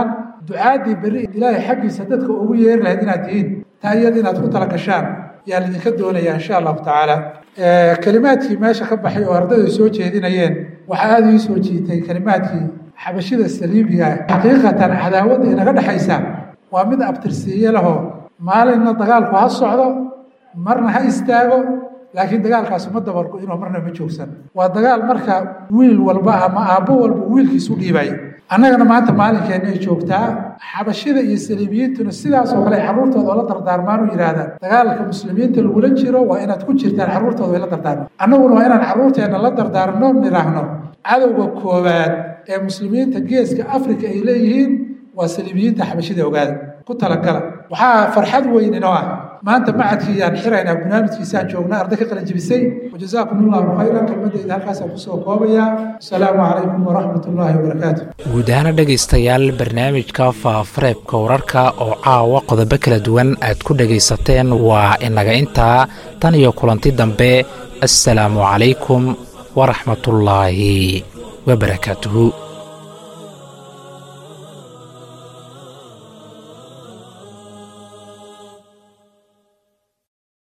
ducaadii berri ilaahay xaggiisa dadka ugu yeeri lahayd inaad tihiin taa iyada inaad ku tala gashaan yaa laidinka doonayaa insha allahu tacaala kelimaadkii meesha ka baxay oo ardaydu soo jeedinayeen waxaa aada ii soo jiitay kelimaadkii xabashida saliibiga xaqiiqatan cadaawadda inaga dhexaysa waa mid abtirsiiye lahoo maalinna dagaalku ha socdo marna ha istaago laakiin dagaalkaas uma dabargo inuu marna ma joogsan waa dagaal marka wiil walba ama aabbo walba wiilkiisu dhiibay annagana maanta maalinkeenna ay joogtaa xabashida iyo saliibiyiintuna sidaas oo kale ay carruurtooda oo la dardaarmaan u yidhaahdaan dagaalka muslimiinta lagula jiro waa inaad ku jirtaan carruurtooda way la dardaarmaan annaguna waa inaan carruurteenna la dardaarno nidhaahno cadowga koowaad ee muslimiinta geeska afrika ay leeyihiin waa saliibiyiinta xabashida ogaada ku talagala waxaa farxad weyn inoo ah maanta macadkii yaan xiraynaa barnaamijkiisaan joognaa arday ka qalin jebisay wajazaakum allahu khayran kelmadayda halkaasaan kusoo koobayaa asalaamu calaykum waraxmat ullaahi wabarakaatu guud ahaana dhegaystayaal barnaamijka faafareebka wararka oo caawa qodobo kala duwan aad ku dhegaysateen waa inaga intaa tan iyo kulanti dambe assalaamu calaykum waraxmatullaahi wabarakaatuhu